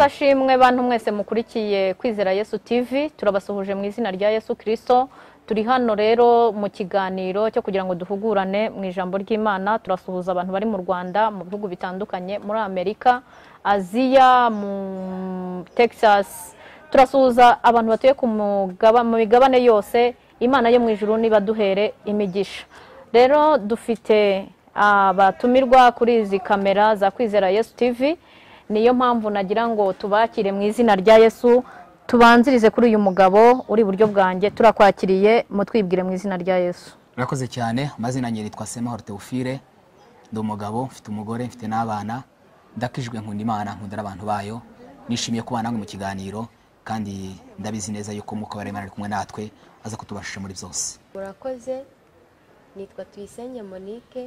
ashimwe bantu mwese mukurikiye kwizera yesu tv turabasuhuje mu izina rya yesu kirisito turi hano rero mu kiganiro cyo kugira ngo duhugurane mu ijambo ry'imana turasuhuza abantu bari mu rwanda mu bihugu bitandukanye muri amerika aziya mu texas turasuhuza abantu batuye ku mugaba- mu migabane yose imana yo mu ijuru niba duhere imigisha rero dufite abatumirwa kuri izi kamera za kwizera yesu tv niyo mpamvu nagira ngo tubakire mu izina rya yesu tubanzirize kuri uyu mugabo uri iburyo bwanjye turakwakiriye mutwibwire mu izina rya yesu murakoze cyane amazina yanjye yitwa semahoro teofile ndi umugabo mfite umugore mfite n'abana ndakijwe nkunda imana nkunda n'abantu bayo nishimiye kuba namwe mu kiganiro kandi ndabizi neza yuko umwuka wa imana ari kumwe natwe aza kutubashisha muri byose murakoze nitwa tuyisenge monique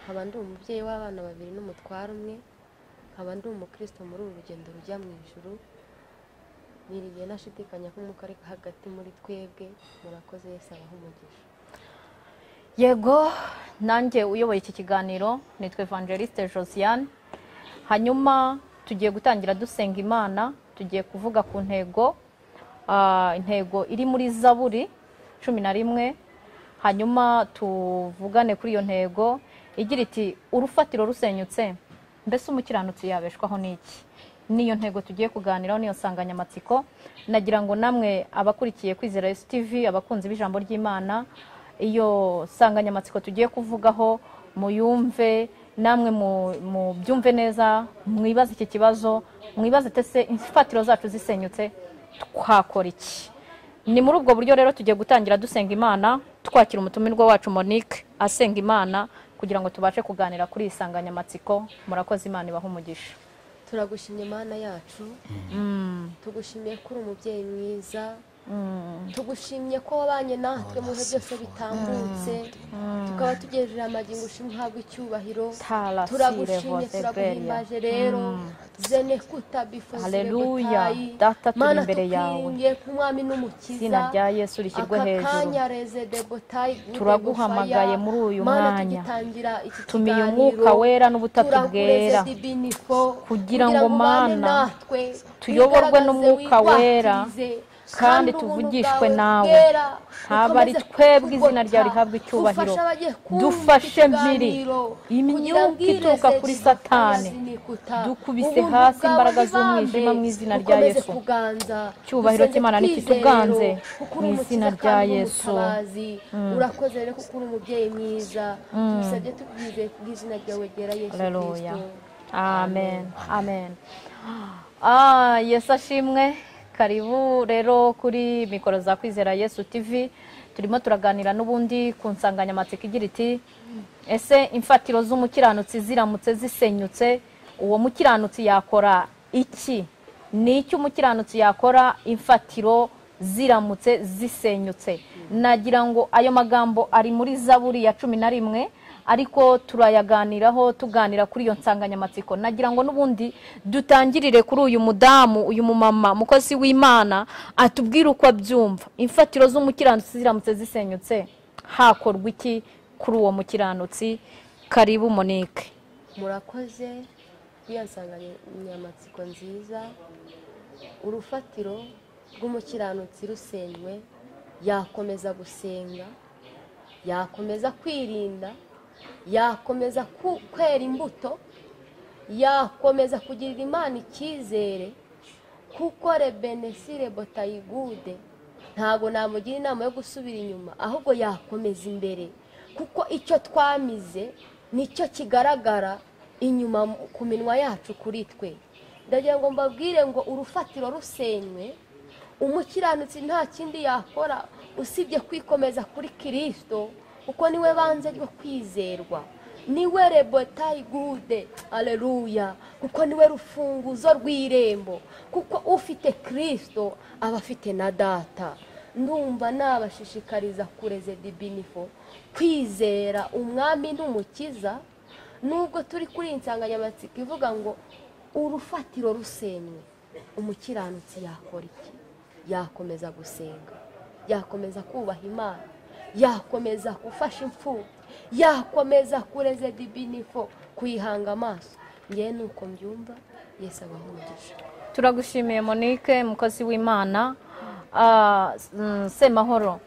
nkaba ndi umubyeyi w'abana babiri n'umutware umwe nkaba ndi umukristo muri uru rugendo rujya mu ijuru niriye nashidikanya ko umwuka ari hagati muri twebwe murakoze Yesu abaha umugisha yego nanjye uyoboye iki kiganiro nitwa evangeliste josiane hanyuma tugiye gutangira dusenga imana tugiye kuvuga ku ntego ah, intego iri muri zaburi cumi na rimwe hanyuma tuvugane kuri iyo ntego igira iti urufatiro rusenyutse mbese umukiranutsi yabeshwaho n'iki niyo ntego tugiye kuganiraho niyo nsanganyamatsiko nagira ngo namwe abakurikiye kwizera yesu tv abakunzi b'ijambo ry'imana iyo nsanganyamatsiko tugiye kuvugaho muyumve namwe mu- mubyumve neza mwibaze iki kibazo mwibaze tese imfatiro zacu zisenyutse twakora iki ni muri ubwo buryo rero tugiye gutangira dusenga imana twakira umutumirwa wacu monique asenga imana kugira ngo tubashe kuganira kuri iyi nsanganyamatsiko murakoze imana ibaha umugisha turagushimye mana yacu tugushimiye ko uri umubyeyi mwiza tugushimye ko wabanye natwe mu bihe byose bitambutse tukaba tugejeje amagingo ushimhabwa icyubahiro Tarasire turagushimye voze turaguhimbaje rero zene kutabifuza Haleluya. Data, turi imbere yawe. nk'umwami izina n'umukiza rya yesu rishyirwe aka hejuru kanya rezede botayi gute Turaguhamagaye gufaya. muri uyu Mana, mwanya. tugitangira iki Tumiye kiganiro, umwuka wera n'ubutatu turagureze bwera. dibiniko, Kugira ngo ubane Mana, natwe, tuyoborwe n'umwuka wigaragaze, wera, witwatirize, kandi ubuntu tuvugishwe bwawe nawe. bwera, Haba ari bukomeze twebwe izina ryawe kutugoka. rihabwe icyubahiro. Dufashe abagiye kumva Dufashe iki mbiri, kiganiro, imyuka kugira ngo ituruka ireze kuri Satani Satani. azinikuta. Dukubise Ubuntu hasi bwawe imbaraga z'umwijima zibambe, mu izina rya bukomeze Yesu. kuganza. Icyubahiro Dusenge cy'Imana nikituganze, twizero, kuko uri mu izina umukiza rya kandi uri Yesu. umutabazi. urakoze rero kuko uri umubyeyi mwiza tubisabye tubwizeye ku bw'izina ryawe ryera yesu Haleluya. kirisito Amen. Amen. Ah, Yesu ashimwe. Karibu rero kuri mikoro za Kwizera Yesu TV. Turimo turaganira n'ubundi ku nsanganyamatsiko igira iti ese imfatiro z'umukiranutsi ziramutse zisenyutse uwo mukiranutsi yakora iki ni iki umukiranutsi yakora imfatiro ziramutse zisenyutse nagira ngo ayo magambo ari muri zaburi ya cumi na rimwe ariko turayaganiraho tuganira kuri iyo nsanganyamatsiko nagira ngo n'ubundi dutangirire kuri uyu mudamu uyu mumama mukozi w'imana atubwire uko abyumva imfatiro z'umukiranutsi ziramutse zisenyutse hakorwa iki kuri uwo mukiranutsi karibu monique murakoze kuri iyo nsanganyamatsiko nziza urufatiro rw'umukiranutsi rusenywe yakomeza gusenga yakomeza kwirinda yakomeza ku- kwera imbuto yakomeza kugirira imana icyizere kuko rebenesire botayigude ntabwo namugira inama yo gusubira inyuma ahubwo yakomeza imbere kuko icyo twamize nicyo kigaragara inyuma mu- ku minwa yacu kuri twe ndagira ngo mbabwire ngo urufatiro rusenywe umukiranutsi nta kindi yakora usibye kwikomeza kuri kirisito kuko niwe banze ryo kwizerwa niwe rebotayi gude aleluya kuko niwe rufunguzo rw'irembo kuko ufite kirisito aba afite na data ndumva nabashishikariza kureze dibinifo kwizera umwami n'umukiza nubwo turi kuri iyi nsanganyamatsiko ivuga ngo urufatiro rusenywe umukiranutsi yakora iki yakomeza gusenga yakomeza kubaha imana yakomeza gufasha imfubyi yakomeza kureze dibinifo kuyihanga amaso ngewe ni uko mbyumva yesu abaha umugisha turagushimiye monique mukozi w'imana Ah, mm, semahoro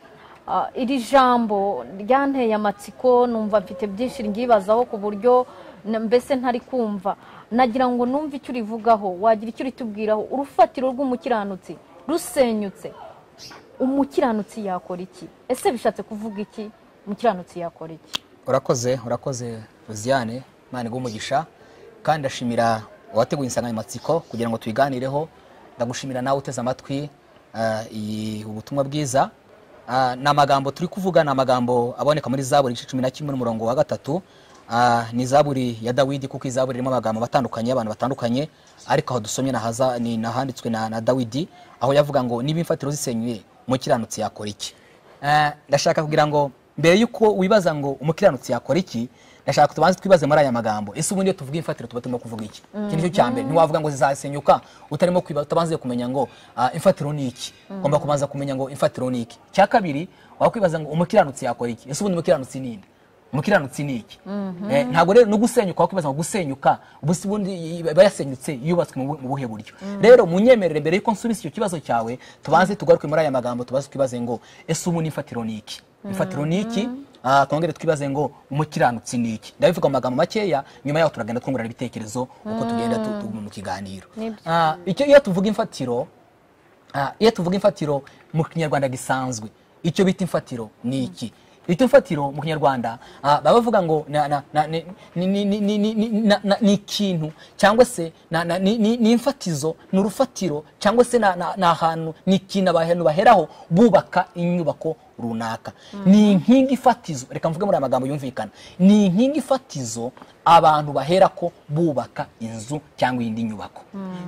ah, iri jambo ryanteye amatsiko numva mfite byinshi ryibazaho ku buryo na- mbese ntari kumva nagira ngo numve icyo urivugaho wagira icyo uritubwiraho urufatiro rw'umukiranutsi rusenyutse umukiranutsi yakora iki ese bishatse kuvuga iki umukiranutsi yakora iki urakoze urakoze Rosiane imana iguhe umugisha kandi ndashimira uwateguye insanganyamatsiko kugira ngo tuyiganireho ndagushimira nawe uteze amatwi ah, iyi ubutumwa bwiza Ah, ni amagambo turi kuvuga ni amagambo aboneka muri zaburi igice cumi na kimwe n'umurongo wa gatatu Ah, ni zaburi ya dawidi kuko iyi zaburi irimo amagambo atandukanye y'abantu batandukanye ariko aho dusomye nahaza- ni nahanditswe na, na dawidi aho yavuga ngo niba imfatiro zisenyuye umukiranutsi yakora iki Eh, ndashaka kugira ngo mbere y'uko wibaza ngo umukiranutsi yakora iki ndashaka tubanze twibaze muri aya magambo ese ubundi iyo tuvuga imfatiro tuba turimo kuvuga iki iki nicyo cya mbere ntiwavuga ngo zizasenyuka utarimo kwiba- utabanze kumenya ngo ah, imfatiro ni iki ugomba kubanza kumenya ngo imfatiro ni iki cya kabiri wakwibaza ngo umukiranutsi yakora iki ese ubundi umukiranutsi ni nde umukiranutsi ni iki Eh, ntabwo rero no gusenyuka wakwibaza ngo gusenyuka ubusi bundi i- i- bayasenyutse yubatswe mu bu- mu buhe buryo rero munyemerere mbere yuko nsubiza icyo kibazo cyawe tubanze tugaruke muri aya magambo tubaze twibaze ngo ese ubu nifatiro ni iki ifatiro ni iki Ah, twongere twibaze ngo umukiranutsi ni iki ndabivuga mu magambo makeya nyuma yaho turagenda twungurana ibitekerezo uko tugenda tu- tu- mu kiganiro Ni byiza. Ah, icyo iyo tuvuga imfatiro Ah, iyo tuvuga imfatiro mu kinyarwanda gisanzwe icyo bita imfatiro ni iki icyo imfatiro mu kinyarwanda ah, baba bavuga ngo na- na- na- ni- ni- ni- ni- ni- ni- ni- na- na- ni ikintu cyangwa se na- na- ni ni- ni imfatizo ni urufatiro cyangwa se na- na- ni ahantu ni ikintu abantu baheraho bubaka inyubako runaka ni inkingi fatizo reka mvuge muri aya magambo yumvikana ni inkingi fatizo abantu baherako bubaka inzu cyangwa iyindi nyubako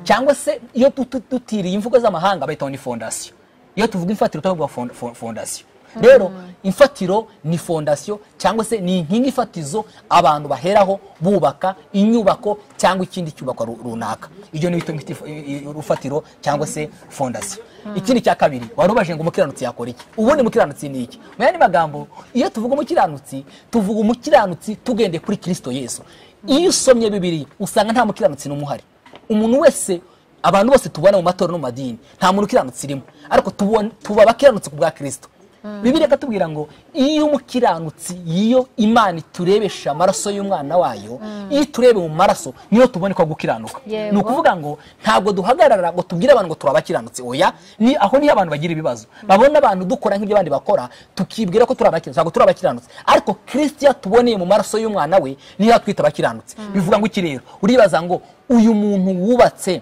cyangwa se iyo dutu- dutiriye imvugo z'amahanga bayitaho ni fondasiyo iyo tuvuga imfatiro tuvuga fond- fond- fondasiyo rero imfatiro ni fondasiyo cyangwa se ni inkingi ifatizo abantu baheraho bubaka inyubako cyangwa ikindi cyubakwa ru- runaka ibyo ni bito bita ifa- i- i- urufatiro cyangwa se fondasiyo ikindi cya kabiri wari ubajije ngo umukiranutsi yakora iki ubundi umukiranutsi ni iki mu yandi magambo iyo tuvuga umukiranutsi tuvuga umukiranutsi tugendeye kuri kirisito yesu iyo usomye bibiri usanga nta mukiranutsi n'umwe uhari umuntu wese abantu bose tubona mu matora no mu madini nta muntu ukiranutse irimo ariko tubona- tuba abakiranutse ku bwa kirisito bibiliya ikatubwira ngo iyo umukiranutsi iyo imana iturebesha amaraso y'umwana wayo iyo iturebe mu maraso niyo tubona ko gukiranuka Yego. ni ukuvuga ngo ntabwo duhagarara ngo tubwire abantu ngo turi abakiranutsi oya ni aho niho abantu bagira ibibazo babona abantu dukora nk'ibyo abandi bakora tukibwira ko turi abakiranutsi ntabwo turi abakiranutsi ariko kirisito yatuboneye mu maraso y'umwana we niyo yatwita abakiranutsi bivuga ngo iki rero uribaza ngo uyu muntu wubatse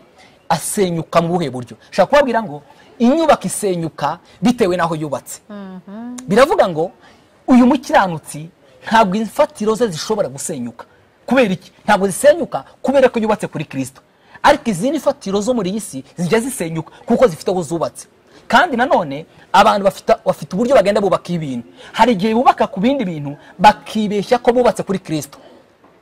asenyuka mu buhe buryo shaka kubabwira ngo inyubako isenyuka bitewe n'aho yubatse biravuga ngo uyu mukiranutsi ntabwo imfatiro ze zishobora gusenyuka kubera iki ntabwo zisenyuka kubera ko yubatse kuri kirisito ariko izindi mfatiro zo muri iyi si zijya zisenyuka kuko zifite aho zubatse kandi nanone abantu bafite, bafite uburyo bagenda bubaka ibintu hari igihe bubaka ku bindi bintu bakibeshya ko bubatse kuri kirisito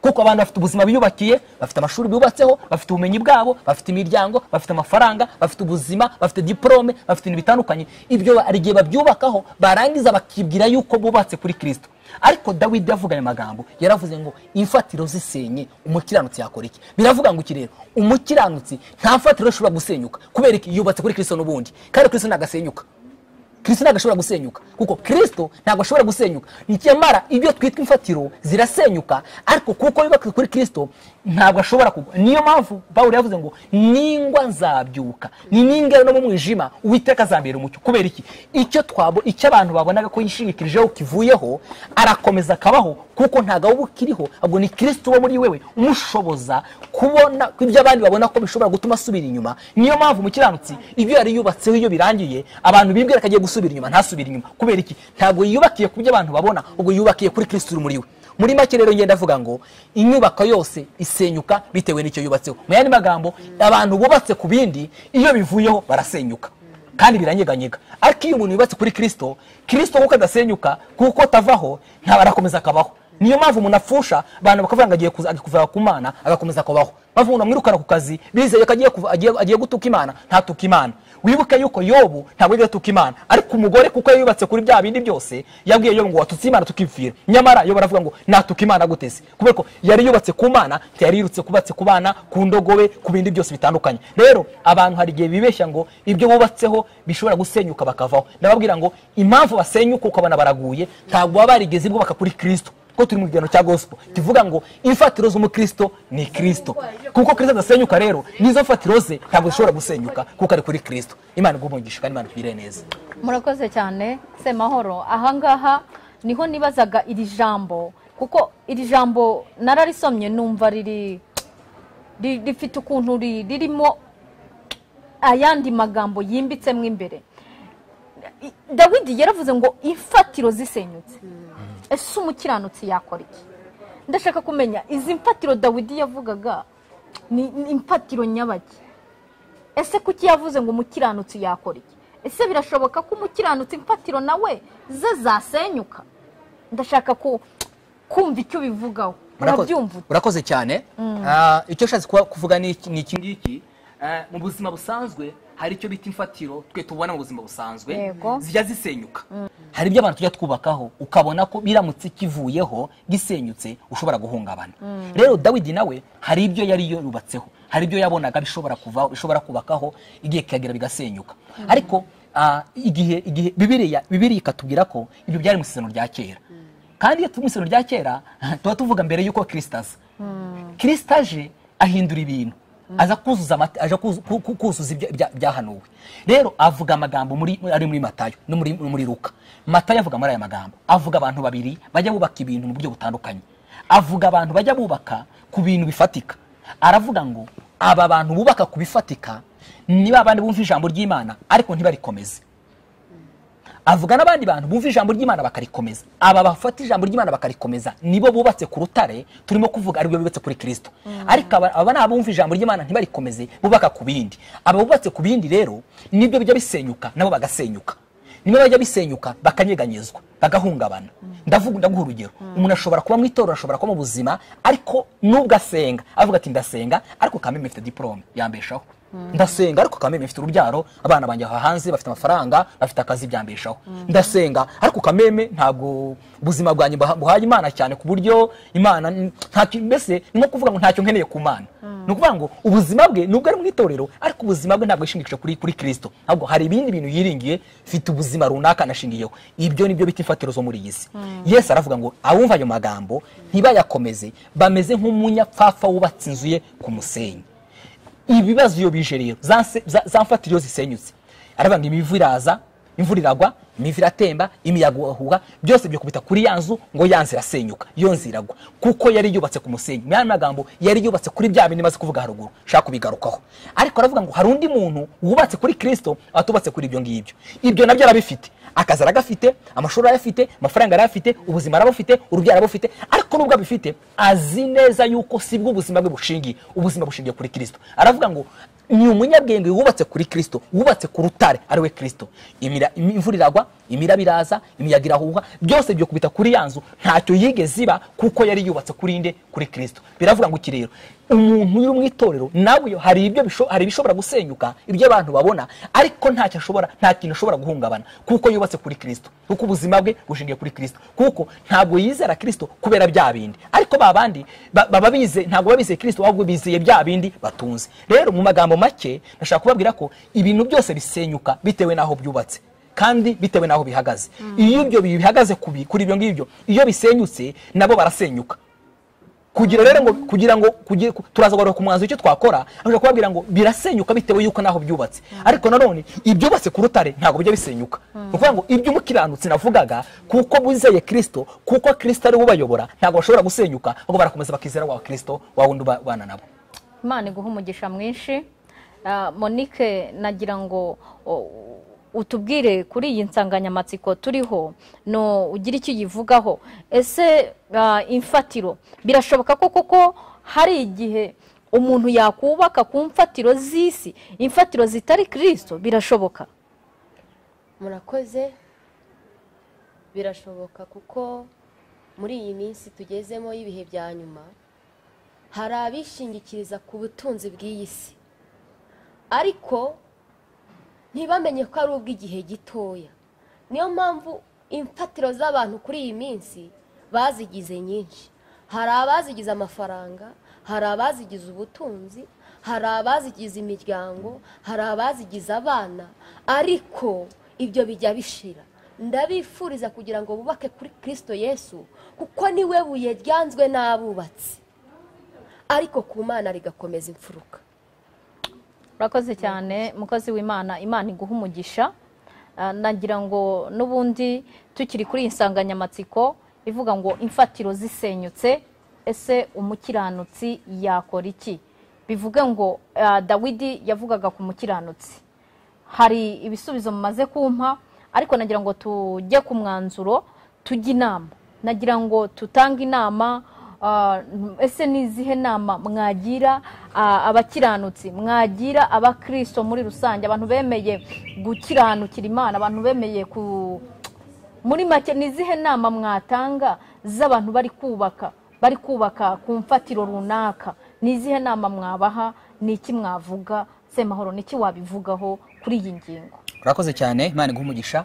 kuko abantu bafite ubuzima biyubakiye bafite amashuri bubatseho bafite ubumenyi bwabo bafite imiryango bafite amafaranga bafite ubuzima bafite diporome bafite ibintu bitandukanye ibyo hari igihe babyubakaho barangiza bakibwira yuko bubatse kuri kirisito ariko dawidi yavuga aya magambo yaravuze ngo imfatiro zisenye umukiranutsi yakora iki biravuga ngo iki rero umukiranutsi nta mfatiro ishobora gusenyuka kubera iki yubatse kuri kirisito n'ubundi kandi kirisito nagasenyuka kirisito ntabwo ashobora gusenyuka kuko kirisito ntabwo ashobora gusenyuka nyamara ibyo twitwa imfatiro zirasenyuka ariko kuko yubatswe kuri kirisito ntabwo ashobora kugwa niyo mpamvu pawulo yavuze ngo ningwa nzabyuka ni ningera no mu mwijima uwiteka azambera umucyo kubera iki icyo twabo icyo abantu babonaga ko yishingikirijeho kivuyeho arakomeza akabaho kuko ntabwo wowe ukiriho ahubwo ni kirisito uba muri wewe umushoboza kubona ibyo abandi babona ko bishobora gutuma asubira inyuma niyo mpamvu umukiranutsi ibyo yari yubatseho iyo birangiye abantu bibwira ko agiye gusubira inyuma ntasubire inyuma kubera iki ntabwo yiyubakiye ku byo abantu babona ubwo yubakiye kuri kirisito uri muri we muri make rero ngenda avuga ngo inyubako yose isenyuka bitewe n'icyo yubatseho mu yandi magambo abantu bubatse ku bindi iyo bivuyeho barasenyuka kandi biranyeganyega ariko iyo umuntu yubatse kuri kirisito kirisito kuko adasenyuka kuko atavaho ntabwo arakomeza akabaho niyo mpamvu umuntu apfusha abantu bakavuga ngo agiye kuza- agiye kuva ku mana agakomeza kubaho bavuga ngo mwirukana ku kazi bizeye ko agiye kuva- agiye- agiye gutuka imana ntatuka imana wibuke yuko yobu ntabwo yigeze atuka imana ariko umugore kuko yubatse kuri bya bindi byose yabwiye yobu ngo watutse imana tukipfira nyamara yobu aravuga ngo natuka imana gutese kubera ko yari yubatse ku mana ntiyari yirutse kubatse ku bana ku ndogobe ku bindi byose bitandukanye rero abantu hari igihe bibeshya ngo ibyo bubatseho bishobora gusenyuka bakavaho ndababwira ngo impamvu basenyuka uko abana baraguye ntabwo baba barigeze bubaka kuri kristo kuko turi mu kiganiro cya gospel kivuga ngo imfatiro z'umukristo ni kristo kuko kristo adasenyuka rero n'izo mfatiro ze ntabwo zishobora gusenyuka kuko ari kuri kristo imana igumungisha kandi imana ikwiriye neza murakoze cyane semahoro ahangaha niho nibazaga iri jambo kuko iri jambo nararisomye numva riri ri- rifite ukuntu ri- ririmo ayandi magambo yimbitsemo imbere I- dawidi yaravuze ngo imfatiro zisenyutse ese umukiranutsi yakora iki ndashaka kumenya izi mfatiro dawidi yavugaga ni ni imfatiro nyabaki ese kuki yavuze ngo umukiranutsi yakora iki ese birashoboka ko umukiranutsi imfatiro nawe ze zasenyuka ndashaka ku- kumva icyo bivugaho Murakoze- urabyumva ute? urakoze cyane Ah, icyo nshatse kuba- kuvuga ni iki- ni iki ngiki Ah, mu buzima busanzwe hari icyo bita imfatiro twe tubona mu buzima busanzwe Yego. zijya zisenyuka hari ibyo abantu tujya twubakaho ukabona ko biramutse kivuyeho gisenyutse ushobora guhungabana rero dawidi nawe hari ibyo yari yarubatseho hari ibyo yabonaga bishobora kuvaho bishobora kubakaho igihe kikagera bigasenyuka ariko ah, igihe igihe bibiriya bibiriya ikatubwira ko ibyo byari mu isezerano rya kera kandi iyo turi mu isezerano rya kera tuba tuvuga mbere y'uko kirisita aza kirisita aje ahindura ibintu aza kuzuza amate- aje kuzu- ku- ku- kuzuza ibya- ibya- ibyahanuwe rero avuga amagambo muri- ari muri matayo no muri muri ruka matayo avuga muri aya magambo avuga abantu babiri bajya bubaka ibintu mu buryo butandukanye avuga abantu bajya bubaka ku bintu bifatika aravuga ngo aba bantu bubaka ku bifatika ni ba bandi bumva ijambo ry'imana ariko ntibarikomeze avuga n'abandi bantu bumva ijambo ry'imana bakarikomeza aba bafata ijambo ry'imana bakarikomeza nibo bubatse ku rutare turimo kuvuga aribwo bubatse kuri kirisito ariko aba- aba ni abumva ijambo ry'imana ntibarikomeze bubaka ku bindi aba bubatse ku bindi rero nibyo bijya bisenyuka nabo bagasenyuka nibo bajya bisenyuka bakanyeganyezwa bagahungabana ndavuga ndaguha urugero umuntu ashobora kuba mu itorero ashobora kuba mu buzima ariko nubwo asenga avuga ati ndasenga ariko kameme mfite diporome yambeshaho ndasenga ariko kameme mfite urubyaro abana banjye aha hanze bafite amafaranga bafite akazi byambeshaho ndasenga ariko kameme ntabwo ubuzima bwanjye buha- buhaye imana cyane ku buryo imana n- ntacyo mbese ni nko kuvuga ngo ntacyo nkeneye ku mana ni ukuvuga ngo ubuzima bwe nubwo ari mu itorero ariko ubuzima bwe ntabwo yishingikije kuri kuri kirisito ahubwo hari ibindi bintu yiringiye mfite ubuzima runaka nashingiyeho ibyo nibyo bita imfatiro zo muri iyi si yesu aravuga ngo abumva ayo magambo ntibayakomeze bameze nk'umunyapfafa wubatse inzu ye ku musenyi ibibazo iyo bije rero za nse- za- za mfatiro zisenyutse aravuga ngo imivu iraza imvura iragwa imivu iratemba imiyaga irahuha byose byakubita kuri ya nzu ngo ya nzu irasenyuka iyo nzu iragwa kuko yari yubatse ku musenyi mu yandi magambo yari yubatse kuri bya bindi maze kuvuga haruguru nshaka kubigarukaho ariko aravuga ngo hari undi muntu wubatse kuri kirisito atubatse kuri ibyo ngibyo ibyo nabyo arabifite akazi aragafite amashuri arayafite amafaranga arayafite ubuzima arabufite urubyaro arabufite ariko nubwo abifite azi neza yuko si bwo ubuzima bwe bushingiye ubuzima bushingiye kuri kirisito aravuga ngo ni umunyabwenge wubatse kuri kirisito wubatse ku rutare ari we kirisito Imira- im- imvura iragwa imiraba iraza imiyaga irahuha byose byakubita kuri ya nzu ntacyo yigeze iba kuko yari yubatse kuri nde kuri kirisito biravuga ngo iki rero umuntu uri mu itorero nawe iyo hari ibyo bisho- hari ibishobora gusenyuka ibyo abantu babona ariko ntacyo ashobora nta kintu ashobora guhungabana kuko yubatse kuri kirisito kuko ubuzima bwe bushingiye kuri kirisito kuko ntabwo yizera kirisito kubera bya bindi ariko ba bandi ba- baba bize ntabwo baba bizeye kirisito ahubwo bizeye bya bindi batunze rero mu magambo make ndashaka kubabwira ko ibintu byose bisenyuka bitewe n'aho byubatse kandi bitewe n'aho bihagaze iyo ibyo bihagaze ku bi- kuri ibyo ngibyo iyo bisenyutse nabo barasenyuka kugira rero ngo kugira ngo kugira, ku- turaza kugaruka ku mwanzuro icyo twakora ashobora kubabwira ngo birasenyuka bitewe yuko naho byubatse ariko nanone ibyubatse ku rutare ntabwo bijya bisenyuka ni ukuvuga ngo iby'umukiranutsi navugaga kuko buzeye kirisito kuko kirisito ari we ubayobora ntabwo bashobora gusenyuka ahubwo barakomeza bakizera wa kirisito wa wundi ubana nabo imana iguha umugisha mwinshi Ah, monique nagira ngo o, utubwire kuri iyi nsanganyamatsiko turiho no ugire icyo uyivugaho ese ah, imfatiro birashoboka ko koko hari igihe umuntu yakubaka ku mfatiro z'isi imfatiro zitari kirisito birashoboka murakoze birashoboka kuko muri iyi minsi tugezemo y'ibihe bya nyuma hari abishingikiriza ku butunzi bw'iyi si ariko ntibamenye ko ari ubw'igihe gitoya niyo mpamvu imfatiro z'abantu kuri iyi minsi bazigize nyinshi hari abazigize amafaranga hari abazigize ubutunzi hari abazigize imiryango hari abazigize abana ariko ibyo bijya bishira ndabifuriza kugira ngo bubake kuri kirisito yesu kuko niwe buye ryanzwe n'abubatsi ariko ku mana rigakomeza imfuruka urakoze cyane mukozi w'imana imana iguha umugisha Ah, nagira ngo n'ubundi tukiri kuri iyi nsanganyamatsiko ivuga ngo imfatiro zisenyutse ese umukiranutsi yakora iki bivuge ngo ah, dawidi yavugaga ku mukiranutsi hari ibisubizo mumaze kumpa ariko nagira ngo tujye ku mwanzuro tujye inama nagira ngo tutange inama Ah, ese ni izihe nama mwagira ah, abakiranutsi mwagira abakristo muri rusange abantu bemeye gukiranukira imana abantu bemeye ku muri make ni izihe nama mwatanga z'abantu bari kubaka bari kubaka ku mfatiro runaka ni izihe nama mwabaha ni iki mwavuga semahoro ni iki wabivugaho kuri iyi ngingo urakoze cyane imana iguha umugisha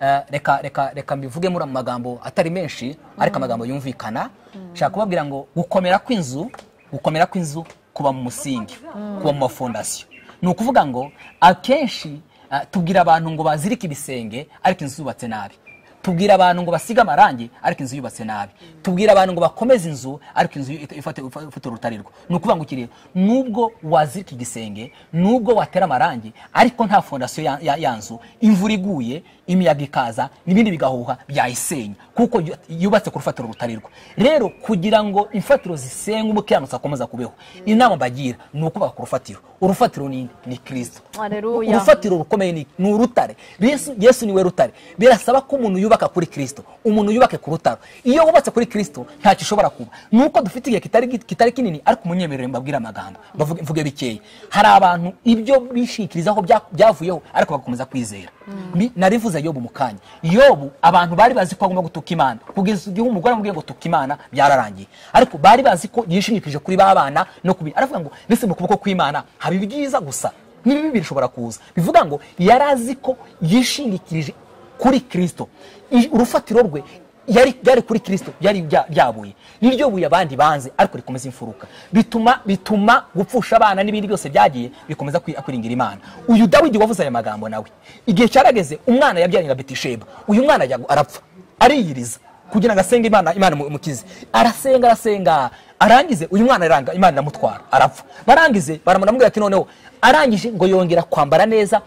Eh, reka reka reka mbivuge muri amagambo atari menshi ariko amagambo yumvikana nshaka kubabwira ngo gukomera kw'inzu gukomera kw'inzu kuba mu musingi kuba mu mafondasiyo ni ukuvuga ngo akenshi eh, tubwira abantu ngo bazirike ibisenge ariko inzu zubatse nabi tubwira abantu ngo basige amarangi ariko inzu yubatse nabi tubwira abantu ngo bakomeze inzu ariko inzu ifite- ifite ifite urutarirwa ni ukuvuga ngo iki rero nubwo wazirika igisenge nubwo watera amarangi ariko nta fondasiyo ya- ya- ya nzu imvura iguye imiyaga ikaza n'ibindi bigahuha byayisenya kuko yu- yubatse ku rufatiro rutarirwa rero kugira ngo imfatiro zisenye umukiranutsi akomeza kubeho inama mbagira ni ukubaka ku rufatiro urufatiro ni ni kirisito Haleluya. urufatiro rukomeye ni- ni urutare yesu, yesu niwe rutare birasaba ko umuntu yubaka kuri kristo umuntu yubake ku rutaro iyo wubatse kuri kristo ntacyo ushobora kuba nuko dufite igihe kitari, kitari kinini ariko umunyemerere mbabwire amagambo mbavuge- mvuge bikeya hari abantu ibyo bishikirizaho bya- byavuyeho ariko bagakomeza kwizera Bi- narivuze yobu mu kanya yobu abantu bari bazi ko agomba gutuka imana kugeza igihe umugore amubwiye ngo tuka imana byararangiye ariko bari bazi ko yishingikirije kuri ba bana no kubi aravuga ngo mbese mu kuboko kw'imana haba ibyiza gusa n'ibibi bishobora kuza bivuga ngo yari azi ko yishingikirije kuri kirisito I- urufatiro rwe yari ryari kuri kirisito yari ryabuye niryo buye abandi banze ariko rikomeza imfuruka bituma bituma gupfusha abana n'ibindi byose byagiye bikomeza kwi- kwiringira imana uyu dawidi wavuze aya magambo nawe igihe cyarageze umwana yabyaranye na betisheba uyu mwana yagwa- arapfa ariyiriza kugira ngo asenge imana imana imu- imukize arasenga arasenga arangize uyu mwana aranga imana iramutwara arapfa barangize baramubwira ati noneho arangije ngo yongera kwambara neza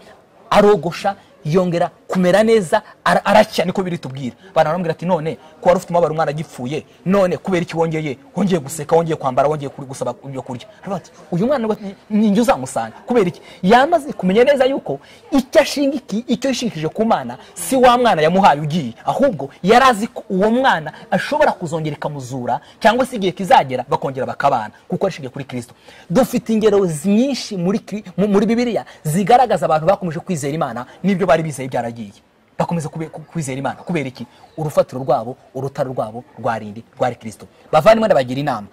arogosha yongera kumera neza ara- arashya niko biri tubwira baramubwira ati none ko wari ufite umubabaro umwana agipfuye none kubera iki wongeye wongeye guseka wongeye kwambara wongeye kuri- gusaba ibyo kurya Aravuga ati, uyu mwana we ni- ni njye uzamusanga kubera iki yamaze kumenya neza yuko icyo ashingiki icyo yishingikije ku mana si wa mwana yamuhaye ugiye ahubwo yari azi ko uwo mwana ashobora kuzongera ikamuzura cyangwa se igihe kizagera bakongera bakabana kuko yashingiye kuri kristo dufite ingero nyinshi muri, Kri- mu- muri bibiliya zigaragaza abantu bakomeje kwizera imana n'ibyo bari bizeye byaragiye bakomeza kube- ku- kwizera imana kubera iki urufatiro rwabo urutare rwabo rwarindi rwari kristo bavandimwe ndabagira inama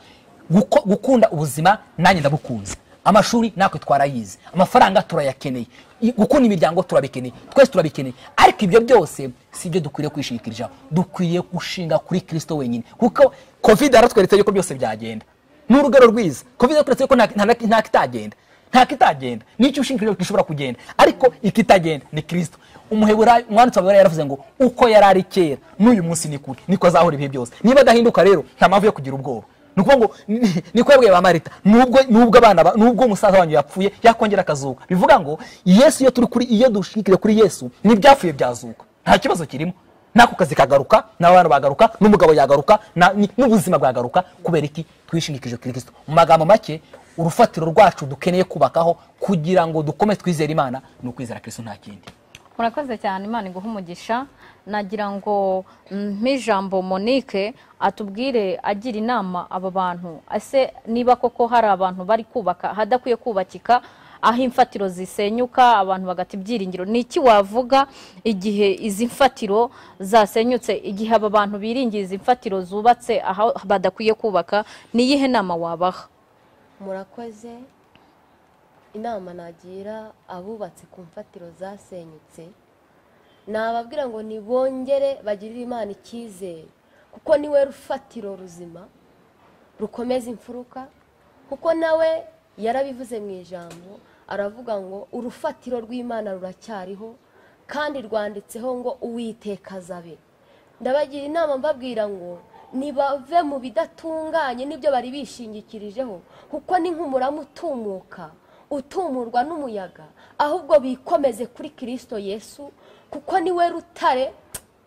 guko- gukunda ubuzima nanjye ndabukunze amashuri natwe twarayize amafaranga turayakeneye I- gukunda imiryango turabikeneye twese turabikeneye ariko ibyo byose si byo dukwiriye kwishingikirizaho dukwiye gushinga kuri kristo wenyine kuko covid yaratweretse yuko byose byagenda ni urugero rwiza covid yaratweretse yuko nta- nta- nta kitagenda nta kitagenda nicyo ushingikirijeho gishobora kugenda ariko ikitagenda ni kristo umuheburayo umwanditsi wa yaravuze ngo uko yari ari kera n'uyu munsi ni kure niko azahora ibihe byose niba adahinduka rero nta mpamvu yo kugira ubwoba ni ukuvuga ngo ni- niko yabwiye ba marita nubwo nubwo abana ba- nubwo umusaza wanyu yapfuye yakongera akazuka bivuga ngo yesu iyo turi kuri iyo dushingikiriye kuri yesu n'ibyapfuye byazuka nta kibazo kirimo n'ako kazi kagaruka n'abana bagaruka n'umugabo yagaruka na- ni- n'ubuzima bwagaruka kubera iki twishingikirije kuri kristo mu magambo make urufatiro rwacu dukeneye kubakaho kugira ngo dukomeze twizere imana ni ukwizera kristo nta kindi murakoze cyane imana iguha umugisha nagira ngo mpijambo monique atubwire agira inama aba bantu ese niba koko hari abantu bari kubaka hadakwiye kubakika aho imfatiro zisenyuka abantu bagata ibyiringiro ni iki wavuga igihe izi mfatiro zasenyutse igihe aba bantu biringiye izi mfatiro zubatse aho badakwiye kubaka ni iyihe nama wabaha murakoze inama nagira abubatse ku mfatiro zasenyutse nababwira ngo nibongere bagirire imana icyizere kuko niwe rufatiro ruzima rukomeza imfuruka kuko nawe yarabivuze mu ijambo aravuga ngo urufatiro rw'imana ruracyariho kandi rwanditseho ngo uwiteka azabe ndabagira inama mbabwira ngo nibave mu bidatunganye n'ibyo bari bishingikirijeho kuko ni nk'umurama utumuka utumurwa n'umuyaga ahubwo bikomeze kuri kirisito yesu kuko niwe rutare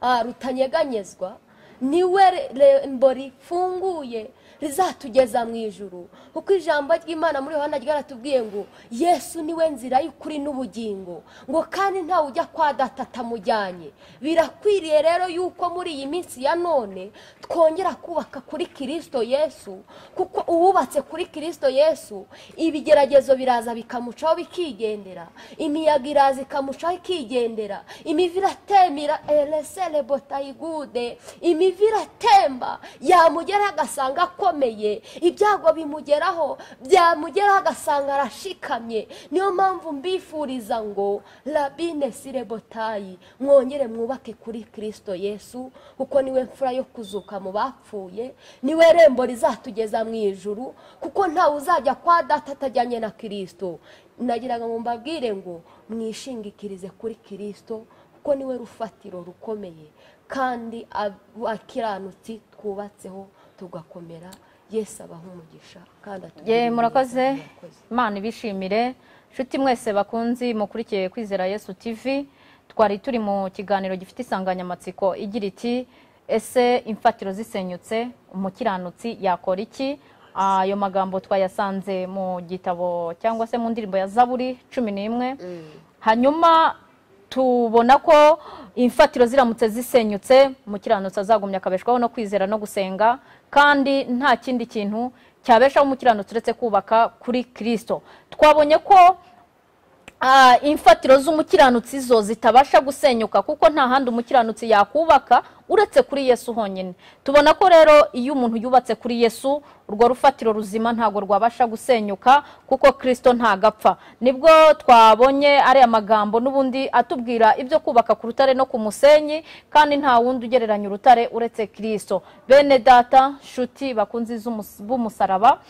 ah, rutanyeganyezwa niwe rembo rifunguye rizatugeza mu ijuru kuko ijambo ry'imana muri yohana ryaratubwiye ngo yesu niwe nzira y'ukuri n'ubugingo ngo kandi ntawe ujya kwa data atamujyanye birakwiriye rero yuko muri iyi minsi ya none twongera kubaka kuri kirisito yesu kuko uwubatse kuri kirisito yesu ibigeragezo biraza bikamucaho bikigendera imiyaga iraza ikamucaho ikigendera imivu iratemera eresere botayigude imivu iratemba yamugeraho agasanga akomeye ibyago bimugeraho byamugeraho agasanga arashikamye niyo mpamvu mbifuriza ngo rabine sirebotayi mwongere mwubake kuri kirisito yesu kuko niwe mfura yo kuzuka mu bapfuye niwe rembo rizatugeza mu ijuru kuko ntawe uzajya kwa data atajyanye na kirisito nagira ngo mbabwire ngo mwishingikirize kuri kirisito kuko niwe rufatiro rukomeye kandi ab- abakiranutsi twubatseho tugakomera yesu abaha umugisha kandi atugirire ye neza. murakoze imana ibishimire inshuti mwese bakunzi mukurikiye kwizera yesu tv twari turi mu kiganiro gifite insanganyamatsiko igira iti ese imfatiro zisenyutse umukiranutsi yakora iki ayo magambo twayasanze mu gitabo cyangwa se mu ndirimbo ya zaburi cumi n'imwe hanyuma tubona ko imfatiro ziramutse zisenyutse umukiranutsi azagumya akabeshwaho no kwizera no gusenga kandi nta kindi kintu cyabeshaho umukiranutsi uretse kubaka kuri kirisito twabonye ko ah, imfatiro z'umukiranutsi zo zitabasha gusenyuka kuko nta handi umukiranutsi yakubaka uretse kuri yesu honyine tubona ko rero iyo umuntu yubatse kuri yesu urwo rufatiro ruzima ntabwo rwabasha gusenyuka kuko kirisito ntagapfa nibwo twabonye ariya magambo n'ubundi atubwira ibyo kubaka ku rutare no ku musenyi kandi nta wundi ugereranya urutare uretse kirisito bene data nshuti bakunzi z'umus- b'umusaraba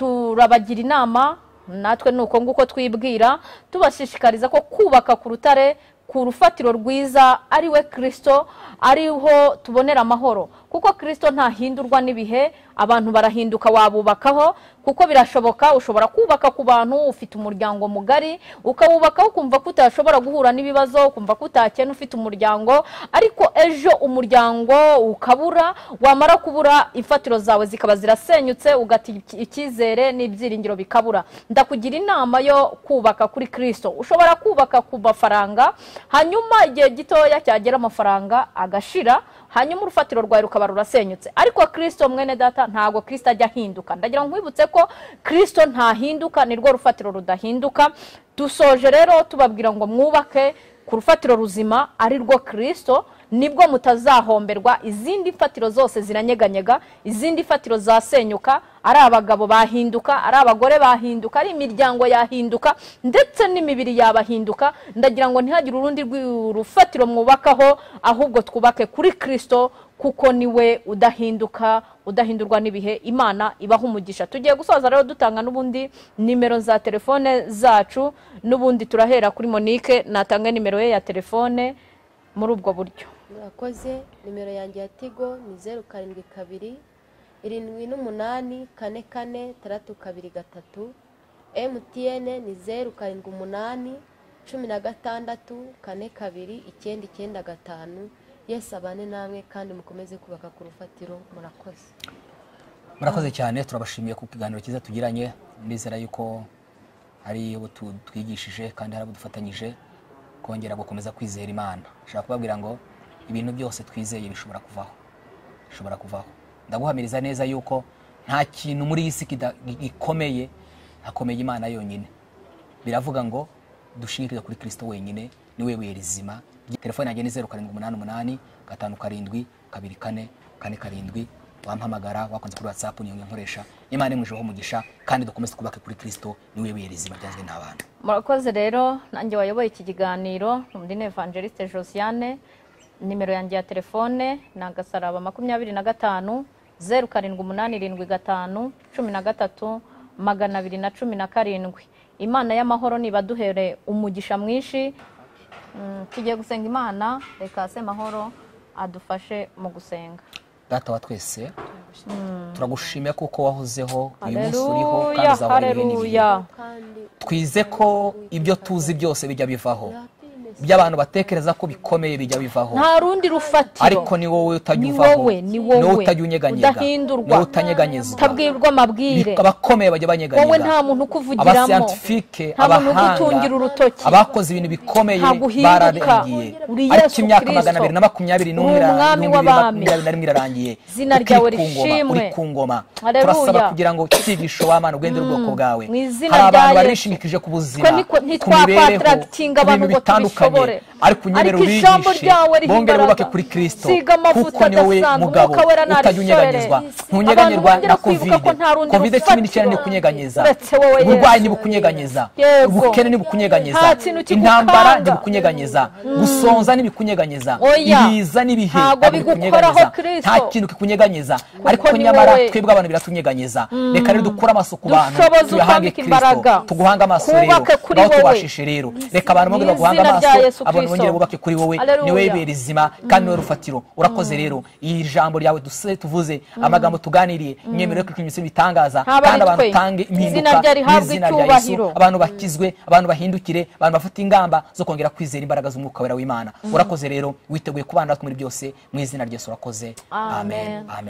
turabagira inama natwe ni uko nguko twibwira tubashishikariza ko kubaka ku rutare ku rufatiro rwiza ari we kirisito ariho tubonera amahoro kuko kirisito ntahindurwa n'ibihe abantu barahinduka wabubakaho kuko birashoboka ushobora kubaka ku bantu ufite umuryango mugari ukawubakaho ukumva ko utashobora guhura n'ibibazo ukumva ko utakena ufite umuryango ariko ejo umuryango ukabura wamara kubura imfatiro zawe zikaba zirasenyutse ugata iki- icyizere n'ibyiringiro bikabura ndakugira inama yo kubaka kuri kirisito ushobora kubaka ku mafaranga hanyuma igihe gitoya cyagera amafaranga agashira hanyuma urufatiro rwawe rukaba rurasenyutse ariko kirisito mwene data ntabwo kirisito ajya ahinduka ndagira ngo nkwibutse ko kirisito ntahinduka ni rwo rufatiro rudahinduka dusoje rero tubabwira ngo mwubake ku rufatiro ruzima ari rwo kirisito nibwo mutazahomberwa izindi mfatiro zose ziranyeganyega izindi mfatiro zasenyuka ari abagabo bahinduka ari abagore bahinduka ari imiryango yahinduka ndetse n'imibiri yabahinduka ndagira ngo ntihagire urundi rwi- rufatiro mwubakaho ahubwo twubake kuri kirisito kuko niwe udahinduka udahindurwa n'ibihe imana ibaha umugisha tugiye gusoza rero dutanga n'ubundi nimero za telefone zacu n'ubundi turahera kuri monique natanga nimero ye ya telefone muri ubwo buryo murakoze nimero yanjye ya tigo ni zeru karindwi kabiri irindwi n'umunani kane kane taratu kabiri gatatu emutiyene ni zeru karindwi umunani cumi na gatandatu kane kabiri icyenda icyenda gatanu yesu abane namwe kandi mukomeze kubaka ku rufatiro murakoze murakoze cyane turabashimiye ku kiganiro cyiza tugiranye ndizera yuko hari abo tu- twigishije kandi hari abo dufatanyije kongera gukomeza kwizera imana nshaka kubabwira ngo ibintu byose twizeye bishobora kuvaho bishobora kuvaho ndaguhamiriza neza yuko nta kintu muri iyi si kida- gikomeye hakomeye imana yonyine biravuga ngo dushingirire kuri kirisito wenyine niwe buye rizima telefone yanjye ni zeru karindwi umunani umunani gatanu karindwi kabiri kane kane karindwi wampamagara wakunze kuri whatsapp niyo nkoresha imana imwijeho umugisha kandi dukomeze twubake kuri kristo niwe wiye rizima ryanzwe n'abantu murakoze rero nanjye wayoboye iki kiganiro ni umudini evangeliste josiane nimero yanjye ya telefone ni agasaraba makumyabiri na gatanu zeru karindwi umunani irindwi gatanu cumi na gatatu magana abiri na cumi na karindwi imana y'amahoro nibaduhere umugisha mwinshi Mm, tugiye gusenga imana reka se mahoro adufashe mu gusenga data wa twese turagushimira kuko wahozeho uyu munsi uriho kandi haleluya uzahora uri ibindi bihe haleluya kandi twize ko ibyo tuzi byose bijya bivaho ibyo abantu batekereza ko bikomeye bijya bivaho nta rundi rufatiro ariko ni wowe utajya ni uvaho wowe ni wowe wowe utajya unyeganyega udahindurwa wowe utanyeganyezwa utabwirwa amabwire abakomeye bajya wowe banyeganyega nta muntu ukuvugiramo abasiyanitifike nta muntu ugutungira abahanga urutoki abakoze ibintu bikomeye Ntabwo uhinduka. bararengiye Uri ariko Yesu imyaka Kristo. magana abiri na makumyabiri n'umwe Uri ira- umwami n'ibihumbi bibiri w'abami. makumyabiri na rimwe irarangiye Izina ryawe Ukiri ku ngoma, rishimwe. uri ku ngoma Haleluya. turasaba kugira ngo icyigisho w'abana ugende ubwoko bwawe mu izina hari rya abantu Yesu. barishimikije ku buzima Twe niko- ku ntitwakwa mibereho attracting ku abantu bintu ngo bitandukanye tubishobore. ariko unyemerera Ariko ijambo ubigishe ryawe riha bongere imbaraga. wubake kuri kristo Siga amavuta kuko ni wowe adasanzwe, mugabo Umwuka Wera utajya unyeganyezwa ntarisore. ntunyeganyerwa Abantu bongera na kwibuka ko nta rundi kovide kovide cumi n'icyenda rufatiro ntikunyeganyeza uretse wowe, Yesu. uburwayi ntibikunyeganyeza Yego. ubukene ntibikunyeganyeza Nta kintu kigukanga. intambara ntibikunyeganyeza gusonza ntibikunyeganyeza Oya. ibiza n'ibihe Ntabwo ntabwo bigukoraho, bikunyeganyeza. Kristo. nta kintu kikunyeganyeza ariko ni nyamara wowe. twebwe abantu biratunyeganyeza reka rero dukure amaso ku bantu Dushoboze tuyahange utwambike kristo imbaraga. tuguhange amaso rero Twubake kuri ngaho wowe. tubashishe rero reka abantu bongere Mu baguhange izina amaso rya Yesu abantu Kristo. bongere bubake kuri wowe Haleluya. ni wowe bibera izima kandi niwe rufatiro urakoze rero iri jambo ryawe duse tuvuze amagambo tuganiriye imyemerere yo kwikora imisoro ibitangaza Ntaba ari kandi abantu twe. utange Izina impinduka rye rihabwe n'izina rya Yesu icyubahiro. abantu bakizwe abantu bahindukire abantu bafite ingamba zo kongera kwizera imbaraga z'umwuka wera w'imana urakoze rero witeguye kubana natwe muri byose mu izina rya Yesu urakoze Amen. amen